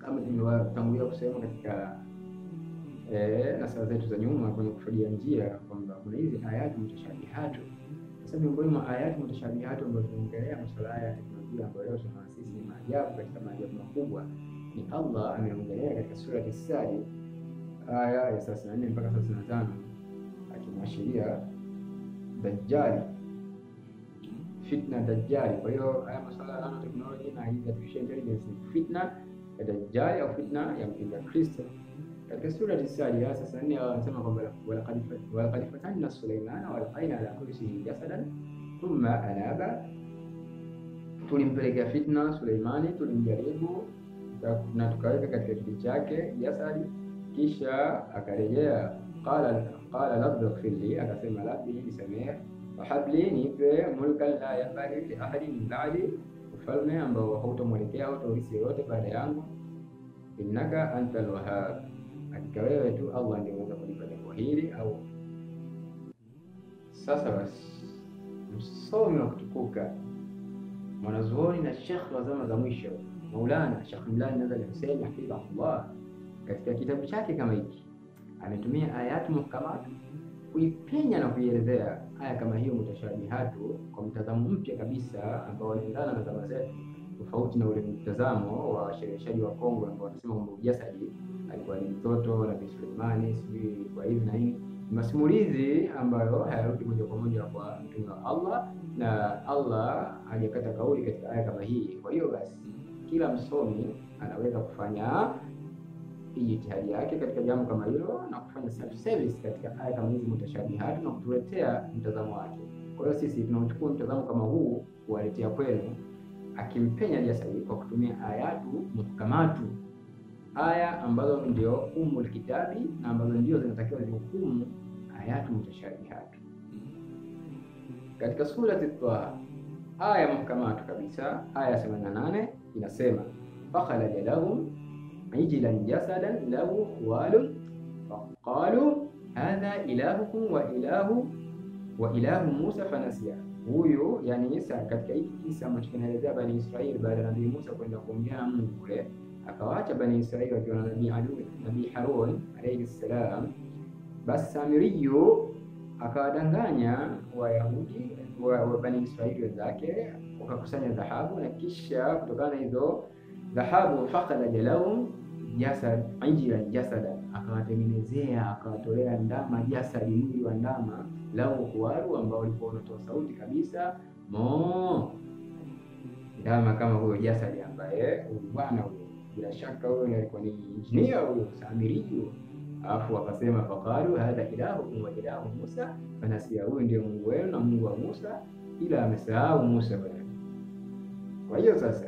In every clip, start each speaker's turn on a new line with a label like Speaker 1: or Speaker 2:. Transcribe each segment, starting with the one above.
Speaker 1: kama tulivyotangulia kusema katika eh, nasaha zetu za nyuma kwenye kufuatia njia kwamba kuna hizi ayati mutashabihatu. Sasa miongoni mwa ayati mutashabihatu ambazo zinaongelea masuala haya ya teknolojia ambayo leo tunaona sisi ni maajabu katika maajabu makubwa, ni Allah ameongelea katika sura As-Sadi aya ya 34 mpaka 35 akimwashiria Dajjali, fitna Dajjali. Kwa hiyo haya masuala ya nanoteknolojia na hii artificial intelligence ni fitna ya Dajjali au fitna ya mpinga Kristo. Katika sura As-Sadi aya sasa nne wanasema kwamba walaqad fatanna Sulaimana walqaina ala kursiyihi jasadan thumma anaba, tulimpelekea fitna Suleimani, tulimjaribu na tukaweka katika kiti chake jasadi, kisha akarejea. Qala qala rabbi ighfir li, akasema rabbi nisamehe, wahabli, nipe mulkan la yanbaghi li ahadin min ba'di, ufalme ambao hautamwelekea hautaurisi yoyote baada yangu, innaka antal wahhab hakika wewe tu Allah ndiye unaweza kunipa jambo hili. Au sasa basi, msomi wa kutukuka mwanazuoni na shekh wa zama za mwisho Maulana Sheikh Imran Nazari Hussein hafidhahullah, katika kitabu chake kama hiki ametumia ayatu muhkamatu kuipenya na kuielezea aya kama hiyo mutashabihatu kwa mtazamo mpya kabisa ambao unaendana na zama zetu, tofauti na ule mtazamo wa washereheshaji wa Kongo ambao wanasema kwamba ujasadi alikuwa ni mtoto Nabii Suleimani, sijui kwa hivi na hivi, masimulizi ambayo hayarudi moja kwa moja kwa mtume wa Allah, na Allah hajakata kauli katika aya kama hii. Kwa hiyo basi, kila msomi anaweza kufanya jitihadi yake katika jambo kama hilo na kufanya self service katika aya kama hizi mutashabihati na kutuletea mtazamo wake. Kwa hiyo sisi tunachukua mtazamo kama huu kuwaletea kwenu, akimpenya jasadi kwa kutumia ayatu muhkamatu aya ambazo ndio umul kitabi na ambazo ndio zinatakiwa zihukumu ayatu mutashabihatu. Katika surati Taha aya muhkamatu kabisa, aya 88 inasema fakhalaja lahum ijlan jasadan lahu khwalun faqalu hadha ilahukum wa ilahu wa ilahu Musa fanasiya. Huyu yani Isa, katika hiki kisa ambacho kinaelezea Bani Israili baada ya Nabii Musa kwenda kuongea na Mungu kule akawaacha Bani Israili wakiwa na Nabii Adu Nabii Harun alayhi salam. Basi Samiriyu akawadanganya Wayahudi wa, wa Bani Israili wenzake, wakakusanya dhahabu na kisha kutokana na hizo dhahabu fakhalaja lahum jasad ijlan jasada, akawatengenezea akawatolea ndama jasadi, mwili wa ndama, lahu huwaru, ambao walikuwa unatoa sauti kabisa mo ndama kama huyo jasadi, ambaye bwana huyo bila shaka huyo alikuwa ni injinia huyo Samiriyu. Alafu wakasema faqalu hadha ilahu wa ilahu Musa fanasia, huyu ndio Mungu wenu na Mungu wa Musa, ila amesahau Musa bwana. Kwa hiyo sasa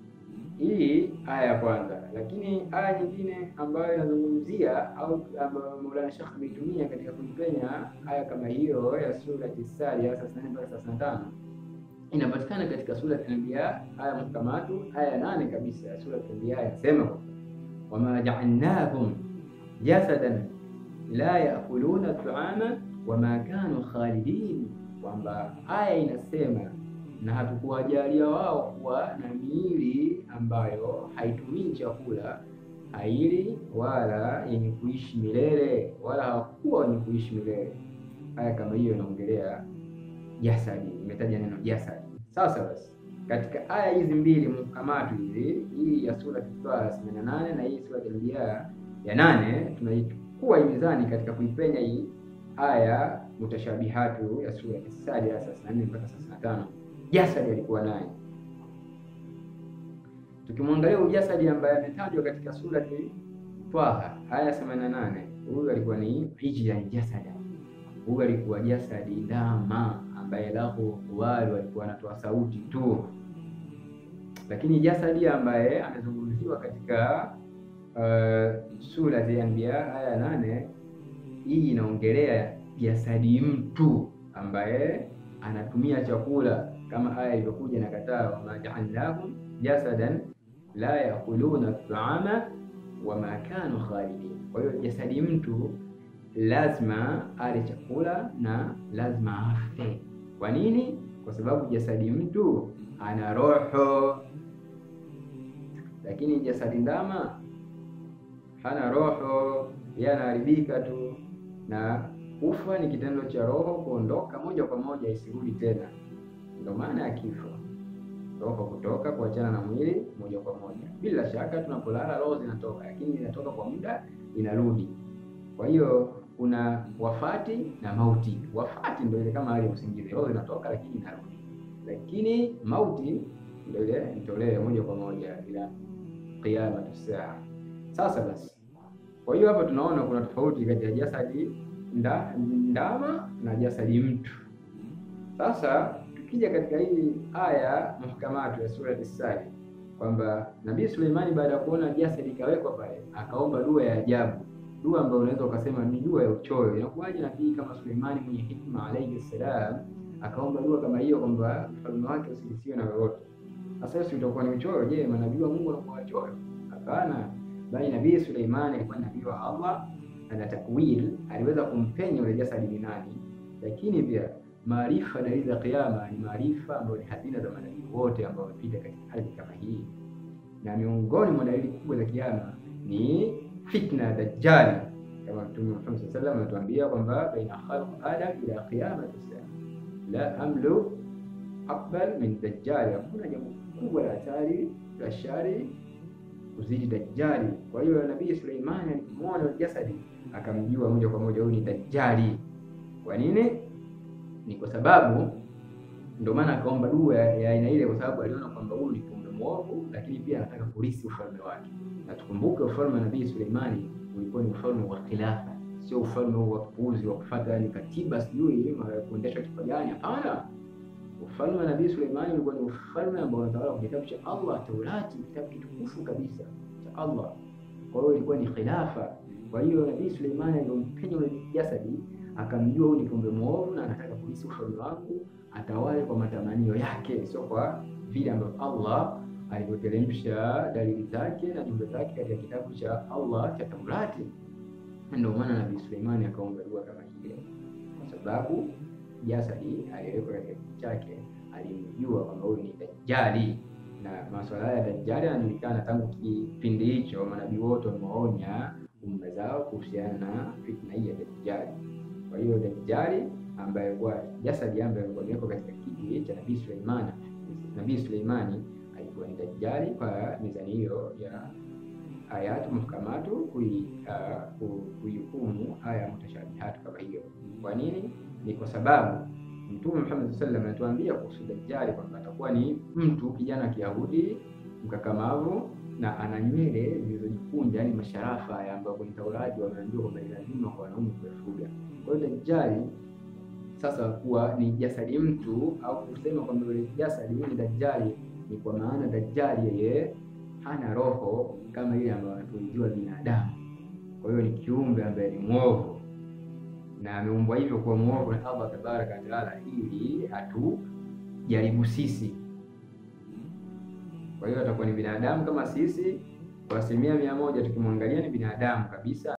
Speaker 1: hii aya ya kwanza, lakini aya nyingine ambayo inazungumzia au ambayo Maulana Sheikh ameitumia katika kuipenya aya kama hiyo ya sura As-Sadi aya 34 mpaka 35 inapatikana katika sura Al-Anbiya aya muhkamatu aya nane kabisa ya sura Al-Anbiya yasema wama ja'alnahum jasadan la ya'kuluna ta'ama wama kanu khalidin, kwamba aya inasema na hatukuwajalia wao kuwa na miili ambayo haitumii chakula, haili wala yenye kuishi milele, wala hawakuwa wenye kuishi milele. Aya kama hiyo inaongelea jasadi, imetaja neno jasadi. Sasa basi, katika aya hizi mbili muhkamatu hizi, hii ya sura Taha 88 na hii sura Al-Anbiya ya nane, tunaichukua hii mizani katika kuipenya hii aya mutashabihatu ya sura As-Sadi ya 34 mpaka 35 jasadi alikuwa naye. Tukimwangalia ujasadi ambaye ametajwa katika surati Taha aya 88, huyu alikuwa ni ijlan jasada, huyu alikuwa jasadi ndama ambaye lahu huwalu, alikuwa anatoa sauti tu. Lakini jasadi ambaye amezungumziwa katika uh, surati Anbiya aya nane, hii inaongelea jasadi mtu ambaye anatumia chakula kama aya ilivyokuja na kataa, wama ja'alnahum jasadan la yakuluna taama wama kanu khalidin. Kwa hiyo jasadi mtu lazima ale chakula na lazima afe. Kwa nini? Kwa sababu jasadi mtu ana roho, lakini jasadi ndama hana roho, yeye anaharibika tu, na kufa ni kitendo cha roho kuondoka moja kwa moja isirudi tena. Ndio maana ya kifo, roho kutoka, kuachana na mwili moja kwa moja. Bila shaka tunapolala roho zinatoka, lakini inatoka kwa muda, inarudi. Kwa hiyo kuna wafati na mauti. Wafati ndio ile kama hali ya usingizi, roho zinatoka lakini inarudi, lakini mauti ndio ile itolee moja kwa moja ila qiyama saa. Sasa basi, kwa hiyo hapa tunaona kuna tofauti kati ya jasadi nda, ndama na jasadi mtu. Sasa tukija katika hii aya muhkamatu ya sura As-Saad kwamba Nabii Suleimani baada ya kuona jasadi ikawekwa pale akaomba dua ya ajabu dua ambayo unaweza ukasema ni dua ya uchoyo. Inakuwaje nabii kama Suleimani mwenye hikma alayhi salam akaomba dua kama hiyo kwamba ufalme wake usilisiwe na lolote? Sasa hiyo itakuwa ni uchoyo? Je, manabii wa Mungu wanakuwa wachoyo? Hapana, bali nabii Suleimani alikuwa nabii wa Allah, ana takwil, aliweza kumpenya yule jasadi ni nani, lakini pia maarifa dalili za kiyama ni maarifa ambayo ni hazina za manabii wote ambao wamepita katika hali kama hii, na miongoni mwa dalili kubwa za kiyama ni fitna ya Dajjali, kama Mtume Muhammad sallallahu alaihi wasallam anatuambia kwamba baina khalq adam ila qiyamati saa la amlu aqbal min Dajjali, hakuna jambo kubwa la hatari la shari kuzidi Dajjali. Kwa hiyo Nabii Suleimani alipomwona jasadi akamjua moja kwa moja huyu ni Dajjali. Kwa nini? Ni kwa sababu ndio maana akaomba dua ya aina ile, kwa sababu aliona kwamba huyu ni kiumbe mwovu, lakini pia anataka kulisi ufalme wake na tukumbuke ufalme wa Nabii Suleimani ulikuwa ni ufalme wa khilafa, sio ufalme wa kipuuzi wa kufuata yani katiba sijui kuendesha kipagani. Hapana, ufalme wa Nabii Suleimani ulikuwa ni ufalme ambao unatawala kwa kitabu cha Allah, Taurati, kitabu kitukufu kabisa cha Allah. Kwa hiyo ilikuwa ni khilafa. Kwa hiyo Nabii Suleimani alimpenya ule jasadi, akamjua huyu ni kiumbe mwovu na anataka kulisi ufalme wangu, atawale kwa matamanio yake, sio kwa vile ambavyo Allah alivyoteremsha dalili zake na jumbe zake katika kitabu cha Allah cha Taurati. Ndio maana Nabii Suleimani akaomba dua kama hiyo, kwa sababu jasadi aliyewekwa katika kiti chake alimjua kwamba huyu ni Dajjali, na masuala ya Dajjali yanajulikana tangu kipindi hicho. Manabii wote wamewaonya umma zao kuhusiana na fitna hii ya Dajjali. Kwa hiyo Dajjali ambaye kwa jasadi ambaye alikuwa katika kiti cha Nabii Suleimani, Nabii Suleimani alikuwa ni Dajjali kwa mizani hiyo ya ayatu muhkamatu kuihukumu aya mutashabihatu kama hiyo. Kwa nini? Ni kwa sababu Mtume Muhammad sallallahu alaihi wasallam anatuambia kuhusu Dajjali kwamba atakuwa ni mtu kijana wa Kiyahudi mkakamavu na ana nywele zilizojikunja, yani masharafa haya ambayo kwenye Taurati wameambiwa kwamba ni lazima kwa wanaume kuyafuga. Kwa hiyo Dajjali sasa kuwa ni jasadi mtu au kusema kwamba ile jasadi ni Dajjali ni kwa maana Dajjali yeye hana roho kama ile ambayo anatuijua binadamu. Kwa hiyo ni kiumbe ambaye ni mwovu na ameumbwa hivyo kwa mwovu na Allah tabaraka wa taala, ili atujaribu sisi. Kwa hiyo atakuwa ni binadamu kama sisi kwa asilimia mia moja, tukimwangalia ni binadamu kabisa.